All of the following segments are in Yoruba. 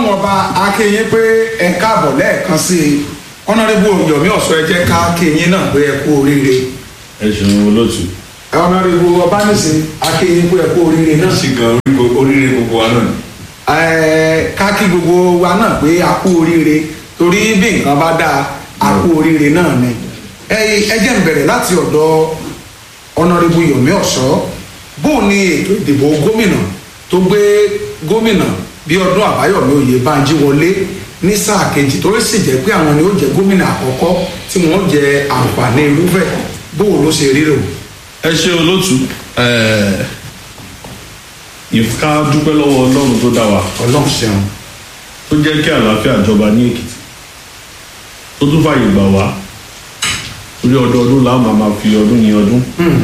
ọlọ́run ọba akéyín pé ẹ káàbọ̀ lẹ́ẹ̀kan sí i ọ̀nàrẹ́bù yomi ọ̀sọ́ ẹ jẹ́ ká akéyín náà pé ẹ kú oríire ẹ ṣeun olóòtú. ọ̀nàrẹ́bù ọbánisìn akéyín pé ẹ kú oríire náà sì gan oríire gbogbo wa náà ni. Ẹ, ká kí gbogbo wa náà pé a kú oríire torí bí nǹkan bá dáa a kú oríire náà ni ẹ ẹ jẹ́ n bẹ̀rẹ̀ láti ọ̀dọ̀ ọ̀nàrẹ́bù yomi ọ̀sọ́ bóun ni ètò ìdìbò gómìnà tó gbé gómìnà bí ọdún àbáyọ̀mí oyèbánjí wọlé ní sáà kejì tó sì jẹ́ pé àwọn ni ó jẹ́ gómìnà àkọ́kọ́ tí wọ́n jẹ àǹfààní irúfẹ́ bóun ló ṣe rí rò. ẹ ṣe olóòtú ìfká dúpẹ́ lọ́wọ́ ọlọ́run tó dá wa ọlọ́run ṣeun tó jẹ́ kí àlàáfíà jọba ní èkìtì tó tún fàyè gbà wá torí ọdọọdún làwọn máa máa fi ọdún yin ọdún.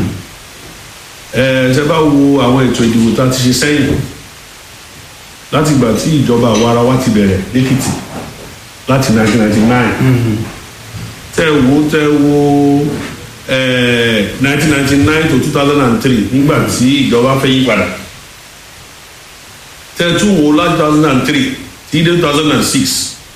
ẹ ṣe bá wo àwọn ètò ìdìbò tá a ti ṣe sẹ́yìn láti ìgbà tí ìjọba àwa ara wa ti bẹ̀rẹ̀ lẹ́kìtì láti 1999 tẹ wo tẹ wo nineteen ninety nine to two thousand and three nígbà tí ìjọba fẹ́ yí padà tẹ tún wo láti two thousand and three tí dé two thousand and six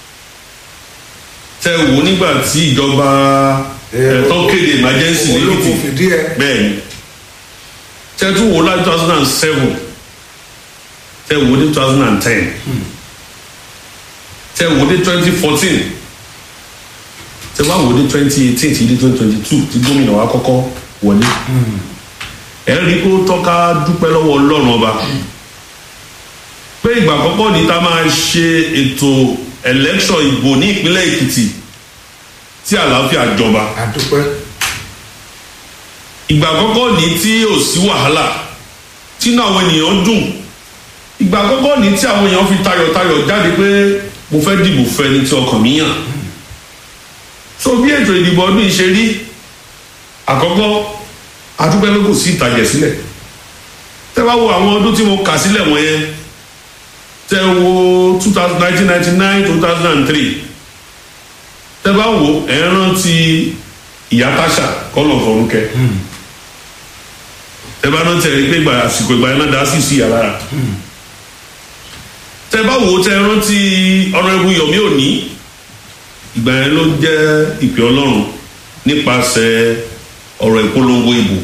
tẹ wo nígbà tí ìjọba tó kéde emergency ní olóko lẹ́kìtì fìdí ẹ bẹ́ẹ̀ ni tẹ tún wo láti two thousand and seven tẹ wo dé two thousand and ten tẹ wo dé twenty fourteen tẹ wá wò dé twenty eighteen ti dé twenty twenty two tí gómìnà wa kọ́kọ́ wọlé ẹ rí i kó tọ́ka dúpẹ́ lọ́wọ́ ọlọ́run ọba pé ìgbà àkọ́kọ́ ní ta máa ṣe ètò election ìbò ní ìpínlẹ̀ èkìtì tí àlàáfíà jọba àdúpẹ́ ìgbà àkọ́kọ́ ní tí ò sí wàhálà tí inú àwọn ènìyàn dùn ìgbà àkọ́kọ́ ní tí àwọn èèyàn fi tayọ̀tayọ̀ jáde pé mo fẹ́ dìbò fẹ́ni tí ọkàn mi yàn so bí ètò ìdìbò ọdún yìí ṣe rí àkọ́kọ́ adúpẹ́ pé kò sí ìtàjẹ̀ sílẹ̀ tẹ́ bá wo àwọn ọdún tí mo kà sílẹ̀ wọ̀nyẹn tẹ́ wo two thousand nineteen ninety nine two thousand and three tẹ́ bá wo ẹ̀ ń rántí ìyá táṣà kọ́lọ̀ fọ̀rúnkẹ́ tẹ́ bá rántí ẹ̀ rí pé ìgbà àsìkò ìgbà yẹn náà dá sí sí ìyá lára tẹ́ bá wo tẹ́ rántí ọ̀rọ̀ ẹ̀bù yọ̀mí òní ìgbà yẹn ló jẹ́ ìpè ọlọ́run nípasẹ̀ ọ̀rọ̀ ìpolongo ìbò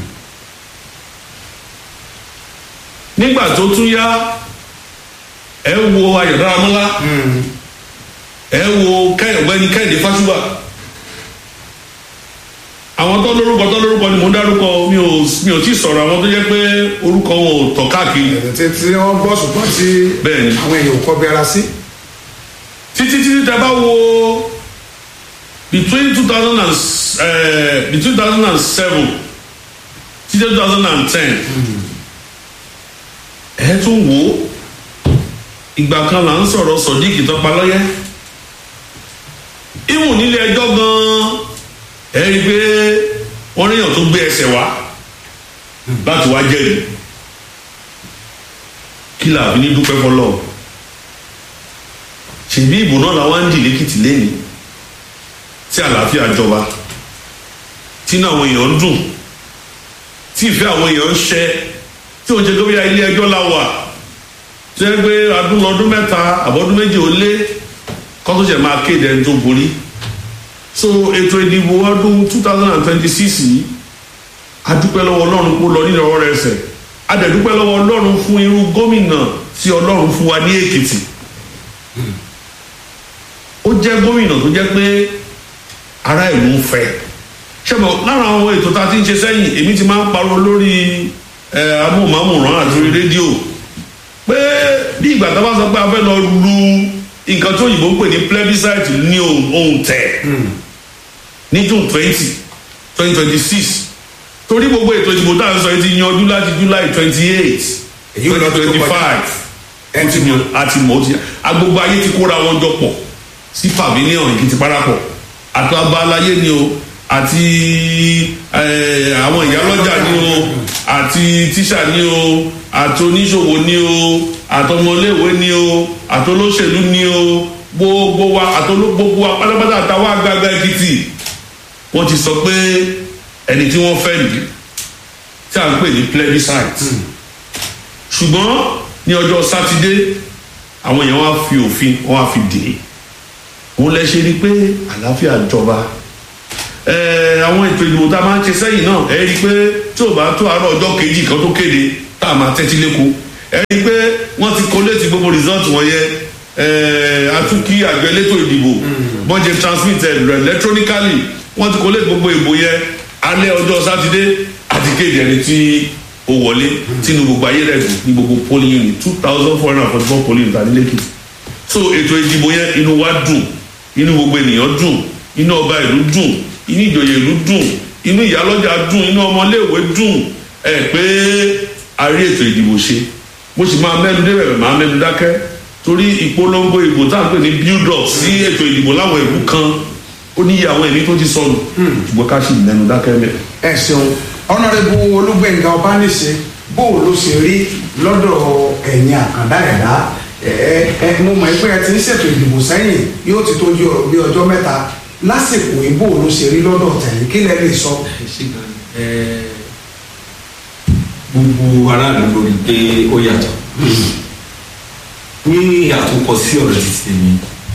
nígbà tó tún yá ẹ wo ayọ̀dáramọ́lá ẹ wo ọ̀gbẹ́ni kẹ́hìndé fásúwà àwọn tó lórúkọ tó lórúkọ ni mò ń dárúkọ mi ò mi ò tí ì sọ̀rọ̀ àwọn tó jẹ́ pé orúkọ wọn ò tọ̀ káàkiri ẹ̀rẹ̀ tí wọ́n gbọ́ ṣùgbọ́n tí Bẹ́ẹ̀ni. àwọn èèyàn ò kọ́ bí ara sí. títí títí tẹ bá wo between two thousand and uh, between two thousand and seven títí two thousand and ten ẹ tún wò ó ìgbà kan là ń sọ̀rọ̀ sọ̀díkì tọ́palọ́yẹ́ ìwọ̀n nílé ẹjọ́ gan-an ẹ rí i pé wọ́n ríyàn tó gbé ẹsẹ̀ wá láti wá jẹ́rìí kí làbí ní dúpẹ́ fọlọ́ọ̀ ṣèbí ìbò náà làwọn ń dì lẹ́kìtì lẹ́ni tí àlàáfíà jọba tí náà àwọn èèyàn ń dùn tí ìfẹ́ àwọn èèyàn ń ṣẹ tí òun ṣe gómìnà ilé ẹjọ́ la wà tí wọ́n gbé adún lọ́dún mẹ́ta àbọ̀dún méjì ó lé kọ́tù ṣẹ̀ máa kéde ẹni tó borí so ètò ìdìbò ọdún two thousand and twenty six yìí adúpẹ́ lọ́wọ́ ọlọ́run kó lọ nínú ọwọ́ rẹ̀ ṣẹ̀ adẹ̀dúpẹ́ lọ́wọ́ ọlọ́run fún irú gómìnà tí ọlọ́run fún wa ní èkìtì ó jẹ́ gómìnà tó jẹ́ pé ará ìlú ń fẹ́ ṣẹ́bọ̀ lára àwọn ètò tá a ti ń ṣe sẹ́yìn èmi ti máa ń pariwo lórí ẹ, amóhùnmáwòrán àti orí rédíò pé bí ìgbà tá a bá sọ pé a fẹ́ lọ lu nǹkan tó òyìnbó ń pè ní plebiscite ní ohun ohun tẹ̀ ní june twenty twenty twenty six torí gbogbo ètò ìdìbò tá à ń sọ yìí ti yanjú láti july twenty eight Èyí ò lọ twenty tó twenty kọjá. five Ẹ ó ti ti mọ àti mọ ó ti agbogbo ayé ti kóra wọn jọ pọ̀ sí pavilion èkìtì parapọ̀ àti abalaye ni o àti eh, àwọn ìyálọ́jà ni o àti tíṣà ni o àti oníṣòwò ni o àtọmọléèwé ni o àtolóṣèlú ni o gbogbo wa àtoló gbogbo wa pátápátá àtàwọn àgbààgbà èkìtì wọ́n ti sọ pé ẹni tí wọ́n fẹ́ nìyí tí a ń pè ní plebiscite ṣùgbọ́n ní ọjọ́ sátidé àwọn èèyàn wá fi òfin wọ́n wá fi dè é òun lẹ ṣe rí i pé àlàáfíà jọba ẹẹ àwọn ètò ìdìbò tá a máa ń ṣe sẹ́yìn náà ẹ rí i pé tí ò bá tó àárọ̀ ọjọ́ kejì kan tó kéde tá a máa tẹ́tí lẹ́kọ̀ọ́ ẹ rí i pé wọ́n ti kọ́lẹ́tì gbogbo result wọn yẹ ẹẹ atúkí àjọ elétò ìdìbò wọ́n jẹ transmit ẹ electronically wọ́n ti kọ́lẹ́tì gbogbo ìbò yẹ alẹ́ ọjọ́ sátidé àti kéde ẹni tí ó wọlé tínú gbogbo ayé rẹ̀ dùn ní gbogbo polling unit two thousand four hundred and forty four polling unit àdílẹ́kì so ètò ìdìbò yẹn inú wa dùn inú gbogbo ènìyàn dùn inú ọba ìlú dùn inú ìjòyè ìlú dùn inú ìyálọ́jà dùn inú ọmọléèwé dùn ẹ pé a rí ètò ìdìbò ṣe mo sì máa mẹ́nu débẹ̀ máa mẹ́nu dákẹ́ torí ìpolongo ìbò tá à ń pè ní build up sí ètò ìdìbò láwọn ìlú kan ó níyì àwọn ẹ̀mí tó ti sọnù ṣùgbọ́n ká sì mẹ́nu dákẹ́ mẹ́. ẹ ṣeun ọ̀nàrẹ́bù olúgbẹ̀ngà ọbánisẹ bó o ló ṣe rí lọ́dọ̀ ẹ̀yìn àkàndá ẹ̀dá ẹ ẹ mo mọ̀ pé ẹ ti ń ṣètò ìdìbò sẹ́yìn yóò ti tó bí ọjọ́ mẹ́ta lásìkò yìí bó o ló ṣe rí lọ́dọ̀ tẹ̀yìn kí lẹ lè sọ. gbogbo aráàlú lórí pé ó yàtọ̀ ní àtúnkọ sí ọ̀rọ̀ ti tèmi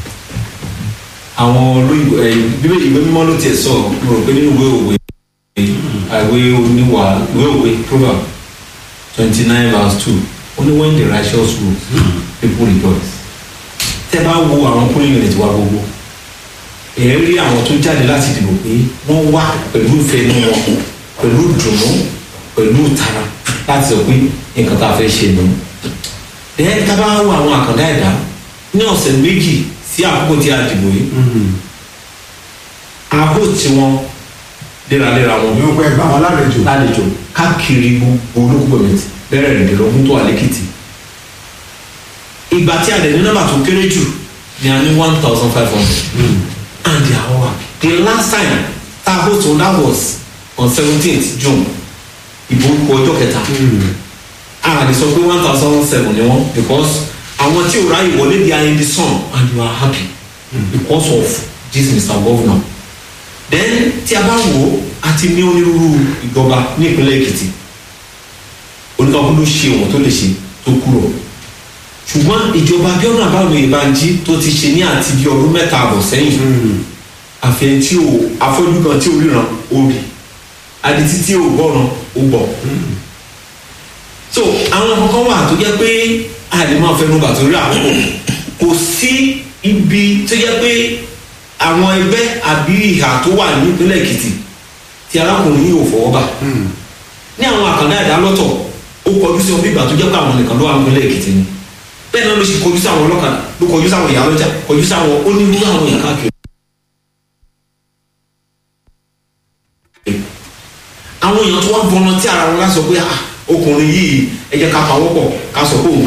àwọn olóyìnbó ẹ bíbélì ìwé mímọ́ ló tiẹ̀ sọ mo rò pé nínú ìwé òwe ìwé oníwà ìwé òwe proverb twenty nine verse two ó ní when the righteous rule people rejoice tẹ́ bá wo àwọn polling unit wa gbogbo èyí rí àwọn tó jáde láti dìbò pé wọ́n wá pẹ̀lú ìfẹ́nu wọn pẹ̀lú ìdùnnú pẹ̀lú ìtara láti sọ pé nǹkan tá a fẹ́ ṣe nù. ẹ̀yẹ́ ká bá wo àwọn àkàndá ẹ̀dá ní ọ̀sẹ̀ méjì sí àkókò tí a dìbò yìí àbò tí wọ́n léraléra wọn yóò pẹ́ gbà wọn lálejò. lálejò káàkiri gbogbo olókùnbọ̀mẹ̀tì bẹ̀rẹ̀ ìdìlọ́gún tó wà lẹ́kìtì ìgbà tí a lè ní nọ́mbà tó kéré jù ni a ní one thousand five hundred and they are all happy the last time tá a vote on that was on seventeenth june ìbò kù ọjọ́ kẹta a lè sọ pé one thousand seven ni wọ́n because àwọn tí ò ráyè wọlé they are in the sun and you are happy because of this mr governor then tí a bá wò ó a ti ní onírúurú ìjọba ní ìpínlẹ̀ èkìtì oníkàkùn ló ṣe wọn tó lè ṣe tó kúrò ṣùgbọ́n ìjọba abiodun abáwọlé ìbànjí tó ti ṣe ní àti bí ọdún mẹ́ta àbọ̀ sẹ́yìn àfihàn tí o afọ́jú kan tí o ríran o rí adití tí o gbọ́ràn o gbọ́ so àwọn kankan wà tó jẹ́ pé a lè máa fẹnu bà torí àkókò kò sí ibi tó jẹ́ pé àwọn ẹgbẹ́ àbí ìhà tó wà nípínlẹ̀ èkìtì tí arákùnrin yìí ò fọwọ́ bà ní àwọn àkàndá ẹ̀dá lọ́tọ̀ ó kọjú sí wọn bí ìgbà tó jẹ́ pé àwọn nìkan ló wà nípínlẹ̀ èkìtì ni bẹ́ẹ̀ náà ló ṣe kọjú sáwọn ọlọ́kadà ló kọjú sáwọn ìyá lọ́jà kọjú sáwọn onírúurú àwọn èèyàn káàkiri. àwọn èèyàn tó wá gbọ́nà tí ara wọn láti sọ pé ah ọkùnrin yìí ẹ jẹ́ ká pawọ́ pọ̀ ká sọ pé òun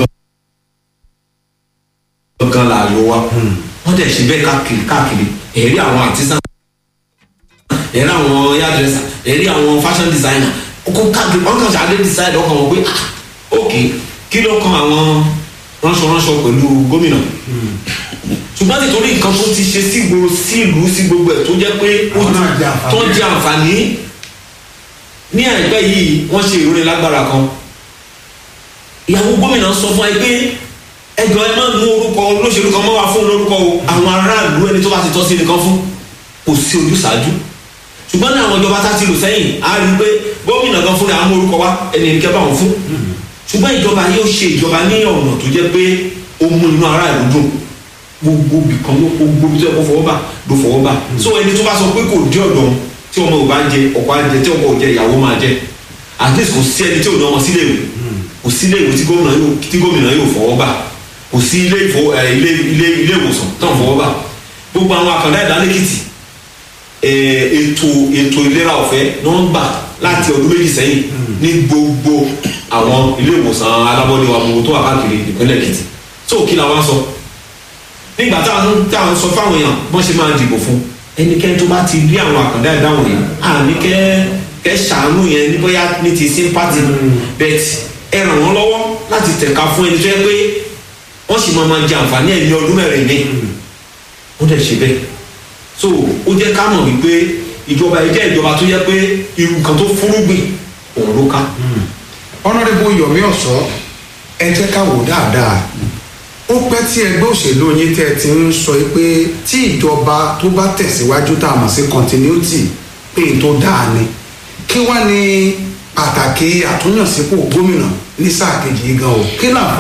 gan gan láàyò wa wọ́n dẹ̀ ṣe bẹ́ẹ̀ káàkiri káàkiri ẹ̀rí àwọn artisan ẹ̀rí àwọn hairdresser ẹ̀rí àwọn fashion designer kókó káàkiri wọ́n kàn ṣàdé decide ọkàn wọn pé ah ok kí ló kan àwọn ránṣọránṣọ pẹ̀lú gómìnà ṣùgbọ́n nítorí nǹkan tó ti ṣe sí ìgboro sí ìlú sí gbogbo ẹ̀ tó jẹ́ pé ó Àwọn náà jẹ àǹfààní. tó jẹ àǹfààní ní àìpẹ́ yìí wọ́n ṣe ìròyìn lágbára kan ìyàwó gómìnà sọ fún ẹ pé ẹjọ́ ẹ má mú orúkọ olóṣèlú kan mọ́ wá fún lórúkọ o àwọn aráàlú ẹni tó bá ti tọ́ sí nìkan fún kò sí ojúṣàájú ṣùgbọ́n ní àwọn ìjọba tá a ti lò sẹ́yìn á rí i pé gómìnà kan fúnra á mú orúkọ wá ẹni ẹni kẹ́ bá wọn fún ṣùgbọ́n ìjọba yóò ṣe ìjọba ní ọ̀nà tó jẹ́ pé ó mú inú aráàlú dùn gbogbo bìkan ló kó gbogbo tó yẹ kó fọwọ́ bà ló fọwọ́ bà so ẹni tó bá sọ pé kò dé ọ̀dọ̀ òun, tí ọmọ ò bá jẹ ọkọ á jẹ tí ọkọ ò jẹ ìyàwó máa jẹ at least kò sí ẹni tí ò ní ọmọ sílé ìwé kò sí ilé ìwé tí gómìnà yóò tí gómìnà yóò fọwọ́ bà kò sí ilé ìfọ ẹ ilé ilé ilé ìwòsàn tó ń fọwọ́ bà gbogbo àwọn àkàndá ẹ̀dá lẹ́kìtì ẹ, ètò ètò ìlera ọ̀fẹ́ ni wọ́n gbà láti ọdún méjì sẹ́yìn ní gbogbo àwọn ilé ìwòsàn alábọ́dé wa gbogbo tó wà káàkiri ìpínlẹ̀ èkìtì tó kí la wá sọ nígbà táwọn táwọn sọ fáwọn èèyàn bọ́n ṣe máa dìbò fún ẹnikẹ́ni tó bá ti rí àwọn àkàndá ẹ̀dá wọ̀nyí àní kẹ́ kẹ́ ṣàánú yẹn ní bóyá ní ti sympathy bet ẹ ràn wọ́n lọ́wọ́ láti tẹ̀ka fún ẹni tó yẹ pé wọ́n sì máa máa jẹ àǹfààní ẹ̀ ní ọdún mẹ́rin ní ó dẹ̀ ṣe bẹ́ẹ̀ so ó jẹ́ ká mọ̀ wípé ìjọba yìí jẹ́ ìjọba tó yẹ pé irú nǹkan tó fúrúgbìn òun ló ká ọ̀nàrẹ́bù yomi ọ̀sọ́ ẹ jẹ́ ká wò dáadáa ó pẹ́ tí ẹgbẹ́ òṣèlú yín tẹ́ ẹ ti ń sọ pé tí ìjọba tó bá tẹ̀síwájú tá a mọ̀ sí continuity pé n tó dáa ni kí wá ní pàtàkì àtúnyànsípò gómìnà ní sáà kejì yìí gan o kí láǹfà